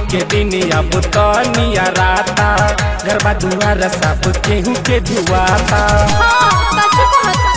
के दिन अब तनिया राता गरबा दुआर सब केहू के धुआता हाँ सच कहता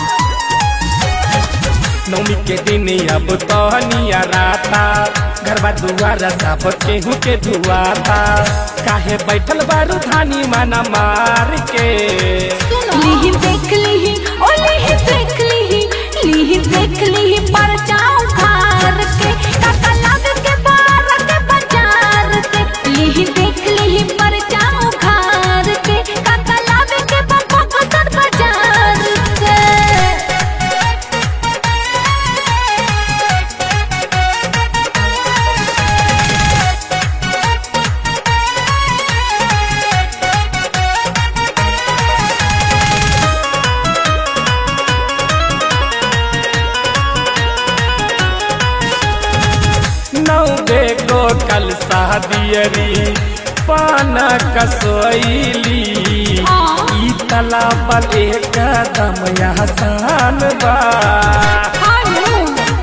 नौमी के दिन अब तनिया राता गरबा दुआर सब केहू के धुआता काहे बैठल बारू धानी माना मार के लीही देख लीही ओ लीही देख लीही लीही देख लीही पर जाऊं खार के काका लाग के बार के बाजार से लीही देख लीही पर जाऊं खार के काका लाग के बाबा बसर बाजार से नौ बेगो कल शादियरी पान कसोईली हाँ। ई तालाब एक कदम आसान बा हारू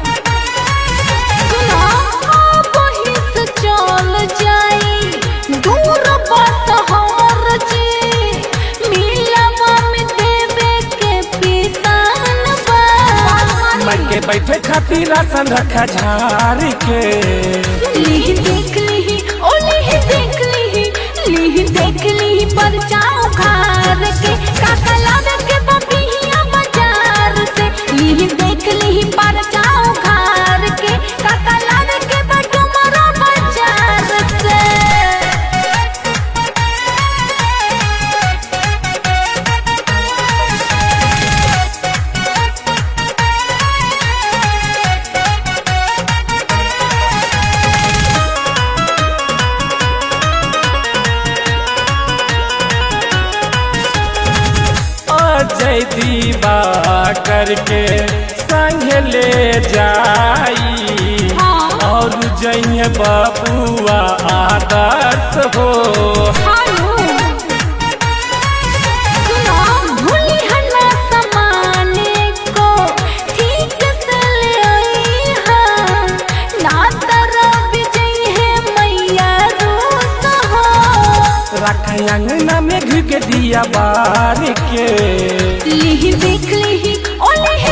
सुना आप ही से चल जाई दूर बस हमर जी मिलवा में देवे के पिसान बा मन के बैठे खातिर राशन रखा झार के लीही देख लीही ओ लीही देख लीही लीही देख लीही पर जाओ घर के काका लावे के बबिया बाजार से लीही देख लीही पर जाओ घर के काका लावे के बटुमरा बाजार से अजय दीवा करके संग ले जाई हाँ। और जइए बबुआ आदर्श हो हारू सुनो भूली हन्ना समाने को ठीक से ले आई हाँ ना तरा विजय है मैया रूस हो रख अंगना में घी के दिया बार के लिही देख लिही ओ लिही